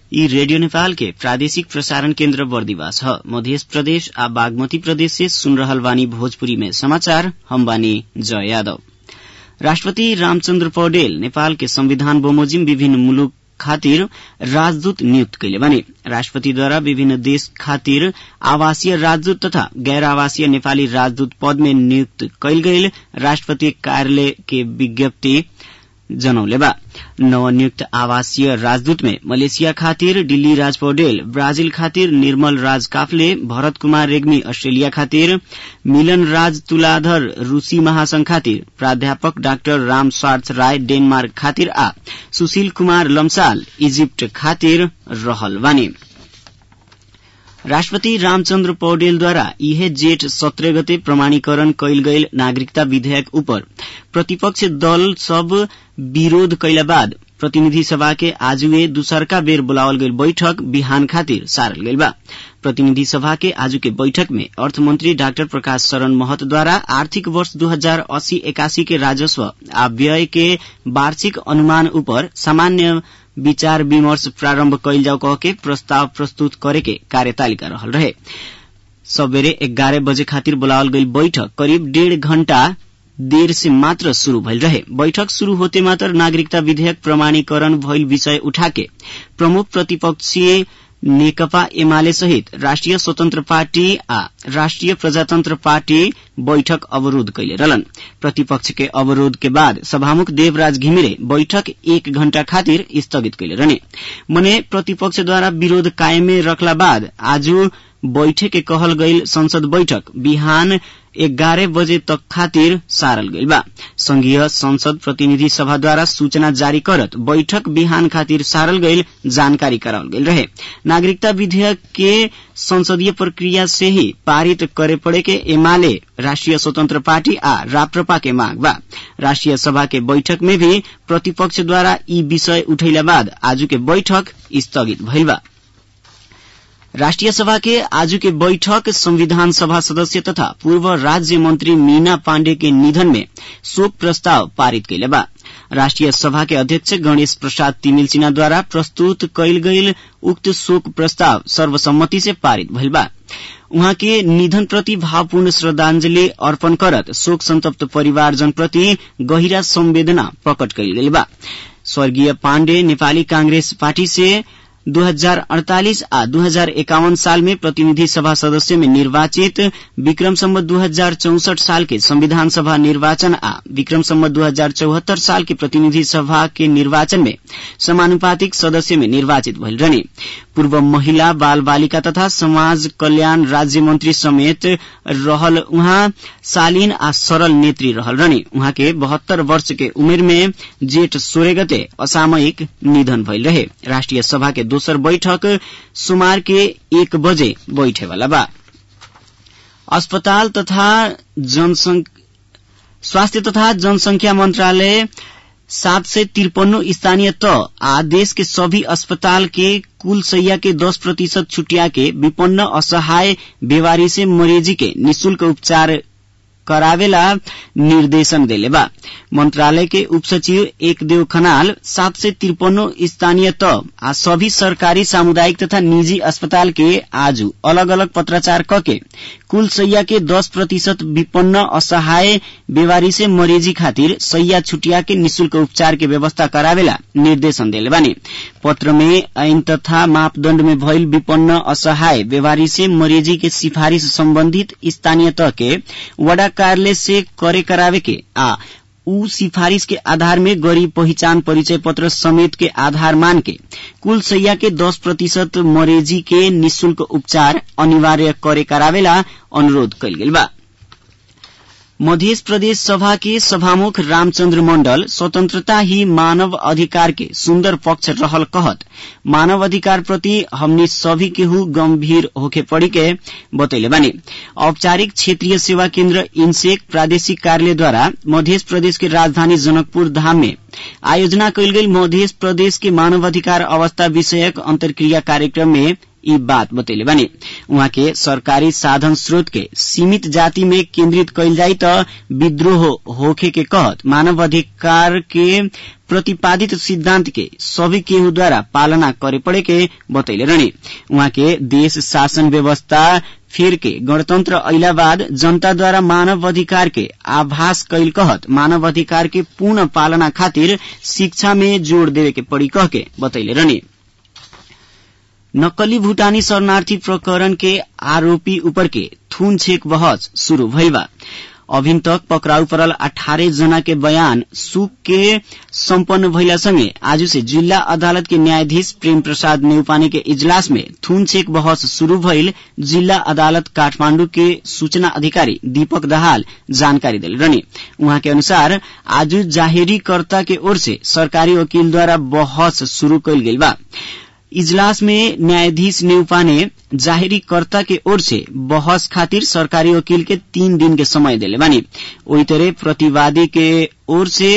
यी रेडियो नेपाल के प्रादेशिक प्रसारण केन्द्र बर्दिवास ह मध्य प्रदेश आ बागमती प्रदेश से सुन रहल बानी भोजपुरी में समाचार हम बानी जय यादव राष्ट्रपति रामचन्द्र पौडेल नेपाल के संविधान बमोजिम विभिन्न मुलुक खातिर राजदूत नियुक्त कैले बानी राष्ट्रपतिद्वारा विभिन्न देश खातिर आवासीय राजदूत तथा गैर आवासीय नेपाली राजदूत पद में नियुक्त कैल गईल राष्ट्रपति कार्यालय के विज्ञप्ति जनौले बा नवनियुक्त आवासीय राजदूत में मलेशिया खातिर डिल्ली राज पौडेल ब्राजील खातिर निर्मल राज काफले भरत कुमार रेग्मी अस्ट्रेलिया खातिर मिलन राज तुलाधर रूसी महासंघ खातिर प्राध्यापक डाक्टर राम स्वार्थ राय डेनमार्क खातिर आ सुशील कुमार लम्साल इजिप्ट खातिर रहल बानी राष्ट्रपति रामचन्द्र पौडेलद्वारा इहे जेठ सत्रह गते प्रमाणीकरण कैल गईल नागरिकता विधेयक उपर प्रतिपक्ष दल सब विरोध कैला बाद प्रतिनिधि सभा के आजुए दूसरका बेर बुलावल गईल बैठक बिहान खातिर सारल गईल बा प्रतिनिधि सभा के आजु के बैठक में अर्थमंत्री डाक्टर प्रकाश शरण महतद्वारा आर्थिक वर्ष दू हजार अस्सी एकासी के राजस्व आ व्यय के वार्षिक अनुमान उपर सामान्य विचार विमर्श प्रारम्भ कैल जाओ कह के प्रस्ताव प्रस्तुत करे के कार्यतालिका रहल रहे सबेरे एघारह बजे खातिर बुलावल गईल बैठक करीब डेढ़ घण्टा देर से मात्र शुरू भइल रहे बैठक शुरू होते मात्र नागरिकता विधेयक प्रमाणीकरण भइल विषय उठाके प्रमुख प्रतिपक्षीय नेकपा एमाले सहित राष्ट्रिय स्वतन्त्र पार्टी आ राष्ट्रिय प्रजातन्त्र पार्टी बैठक अवरोध कैले रहलन प्रतिपक्ष के अवरोध के बाद सभामुख देवराज घिमिरे बैठक एक घण्टा खातिर स्थगित कैले रहने मने प्रतिपक्षद्वारा विरोध कायमे रखला बाद आज बैठे के कहल गईल संसद बैठक बिहान एघारह बजे तक खातिर सारल गईल बा संघीय संसद प्रतिनिधि सभाद्वारा सूचना जारी करत बैठक बिहान खातिर सारल गईल जानकारी करावल गईल रहे नागरिकता विधेयक के संसदीय प्रक्रिया से ही पारित करे पड़े के एमाले राष्ट्रिय स्वतंत्र पार्टी आ राप्रपा के मांग बा राष्ट्रिय सभा के बैठक में भी प्रतिपक्ष द्वारा ई विषय उठैला बाद आज के बैठक स्थगित भइल बा राष्ट्रिय सभा के आज के बैठक संविधान सभा सदस्य तथा पूर्व राज्य मंत्री मीना पाण्डे के निधन में शोक प्रस्ताव पारित कैले बा राष्ट्रिय सभा के अध्यक्ष गणेश प्रसाद तिमिल सिन्हा द्वारा प्रस्तुत कैल गईल उक्त शोक प्रस्ताव सर्वसम्मति से पारित भइल बा उहाँ के निधन प्रति भावपूर्ण श्रद्धांजलि अर्पण करत शोक संतप्त परिवारजन प्रति गहिरा संवेदना प्रकट कैल गेल बा स्वर्गीय पाण्डे नेपाली कांग्रेस पार्टी से 2048 आ 2051 साल में प्रतिनिधि सभा सदस्य में निर्वाचित विक्रम सम्मत दू साल के संविधान सभा निर्वाचन आ विक्रम सम्मत दू साल के प्रतिनिधि सभा के निर्वाचन में समानुपातिक सदस्य में निर्वाचित भइल रहने पूर्व महिला बाल बालिका तथा समाज कल्याण राज्य मंत्री समेत रहल उहाँ शालीन आ सरल नेत्री रहल रहने उहाँ के बहत्तर वर्ष के उमेर में जेठ सोलह गते असामयिक निधन भइल रहे राष्ट्रिय सभा के दोसर बैठक सुमार के एक बजे बैठे वाला बा अस्पताल तथा स्वास्थ्य तथा जनसंख्या मंत्रालय सात सय तिरपन्नो स्थानीय त आ देश के सभी अस्पताल के कुल सैया के दस प्रतिशत छुटिया के विपन्न असहाय बेवारी से मरीजी के निशुल्क उपचार करावेला निर्देशन देले बा मंत्रालय के उप सचिव एक देव खनाल सात सय तिरपन्नो स्थानीय त आ सभी सरकारी सामुदायिक तथा निजी अस्पताल के आज अलग अलग पत्राचार कके कुल सैया के दस प्रतिशत विपन्न असहाय बेवारी से मरीजी खातिर सैया छुटिया के निशुल्क उपचार के व्यवस्था करावेला निर्देशन देले बानी पत्र में ऐन तथा मापदण्ड में भइल विपन्न असहाय बेवारी से मरीजी के सिफारिश सम्बन्धित स्थानीय तह के वडा कार्यालय से करे करावे के आ ऊ सिफारिश के आधार में गरीब पहिचान परिचय पत्र समेत के आधार मान के कुल सैया के दस प्रतिशत मरीजी के निशुल्क उपचार अनिवार्य करे करावेला अनुरोध कैल गेल बा मध्य प्रदेश सभा के सभामुख रामचंद्र मंडल स्वतंत्रता ही मानव अधिकार के सुंदर पक्ष रहल कहत मानव अधिकार प्रति हमनी सभी केहू गंभीर होके पड़ी के बतैले बानी औपचारिक क्षेत्रीय सेवा केन्द्र इनसेक प्रादेशिक कार्यालय द्वारा मध्य प्रदेश के राजधानी जनकपुर धाम में आयोजना कैल गई मध्य प्रदेश के मानवाधिकार अवस्था विषयक अंतर्क्रिया कार्यक्रम में ई बात बतैले बानी उहाँ के सरकारी साधन स्रोत के सीमित जाति में केन्द्रित कैल जाई त विद्रोह होखे के कहत मानव अधिकार के प्रतिपादित सिद्धांत के सभी केहू द्वारा पालना करे पड़े के बतैले रहने उहाँ के देश शासन व्यवस्था फेर के गणतंत्र अइला बाद जनता द्वारा मानव अधिकार के आभास कैल कहत मानव अधिकार के पूर्ण पालना खातिर शिक्षा में जोड़ देवे के पड़ी कह के बतैले रहने नक्कली भूटानी शरणार्थी प्रकरण के आरोपी ऊपर के थून छेक बहस शुरू भइल बा अभिन तक पकड़ाउ परल अठारह जना के बयान सुक के सम्पन्न भइला संगे आज से जिल्ला अदालत के न्यायाधीश प्रेम प्रसाद नेउपाने के इजलास में थून छेक बहस शुरू भइल जिल्ला अदालत काठमाण्डु के सूचना अधिकारी दीपक दहाल जानकारी दिल रहने उहाँ के अनुसार आज जाहेरीकर्ता के ओर से सरकारी वकील द्वारा बहस शुरू कैल गेल बा इजलास में न्यायाधीश नेउपा ने जाहेरीकर्ता के ओर से बहस खातिर सरकारी वकील के तीन दिन के समय दिले बानी ओही तरह प्रतिवादी के ओर से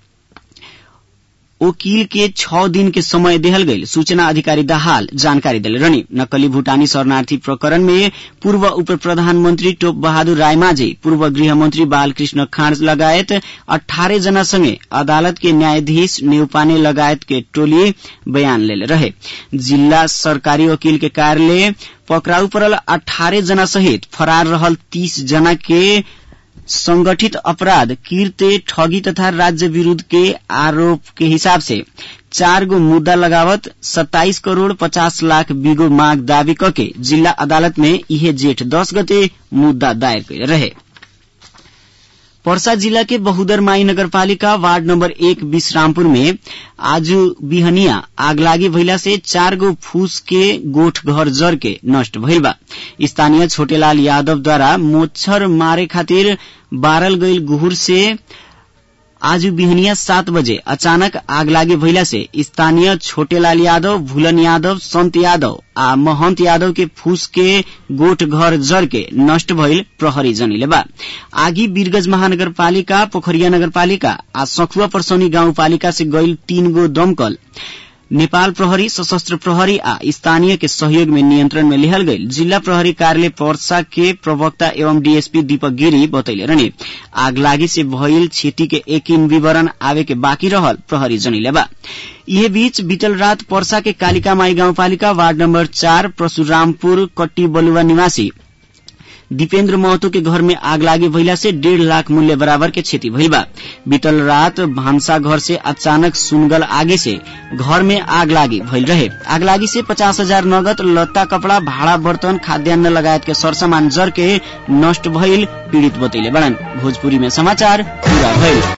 वकील के छ दिन के समय देहल गई सूचना अधिकारी दाहाल जानकारी दिले रहनी नक्कली भूटानी शरणार्थी प्रकरण में पूर्व उप प्रधानमन्त्री टोप बहादुर रायमाझी पूर्व गृहमन्त्री बालकृष्ण खाँड लगायत अठारह जना संगे अदालत के न्यायाधीश नेउपाने लगायत के टोली बयान लेले रहे जिल्ला सरकारी वकील के कार्यालय पकड़ाउ परल अठारह जना सहित फरार रहल तीस जना के संगठित अपराध कीर्ते ठगी तथा राज्य विरूद्ध के आरोप के हिसाब से चार गो मुद्दा लगावत सत्ताईस करोड़ पचास लाख बिगो माग दावी करके जिल्ला अदालत में इहे जेठ दस गते मुद्दा दायर कैले रहे पर्सा जिला के बहुदरमाई नगरपालिका वार्ड नम्बर एक विश्रामपुर में आज बिहनिया आगलागी भइला से चार गो फूस के गोठ घर जर के नष्ट भइल बा स्थानीय छोटेलाल यादव द्वारा मोच्छर मारे खातिर बारल गईल गुहुर से आज बिहनिया सात बजे अचानक आग लागे भइला से स्थानीय छोटेलाल यादव भूलन यादव संत यादव आ महंत यादव के फूस के गोठ घर जर के नष्ट भइल प्रहरी जनिले बा आगी वीरगंज महानगरपालिका पोखरिया नगरपालिका आ सखुआ परसौनी गाउँपालिका से गईल तीन गो दमकल नेपाल प्रहरी सशस्त्र प्रहरी आ स्थानीय के सहयोग में नियंत्रण में लिहल गईल जिला प्रहरी कार्यालय पर्सा के प्रवक्ता एवं डीएसपी दीपक गिरी बतैले रहने आगलागी से भइल क्षति के एकिन विवरण आवे के बाँकी रहल प्रहरी जनिले बा यह बीच बीतल रात पर्सा के कालिका माई गाउँपालिका वार्ड नम्बर चार परशुरामपुर कट्टी बलुवा निवासी दीपेन्द्र महतो के घर में आग लागे भइला से डेढ़ लाख मूल्य बराबर के क्षति भइल बा बीतल रात भान्सा घर से अचानक सुनगल आगे से घर में आग लागी भइल रहे आग लागी से पचास हजार नगद लत्ता कपड़ा भाड़ा बर्तन खाद्यान्न लगायत के सरसामान जर के नष्ट भइल पीड़ित बतैले बड़न भोजपुरी में समाचार पूरा भइल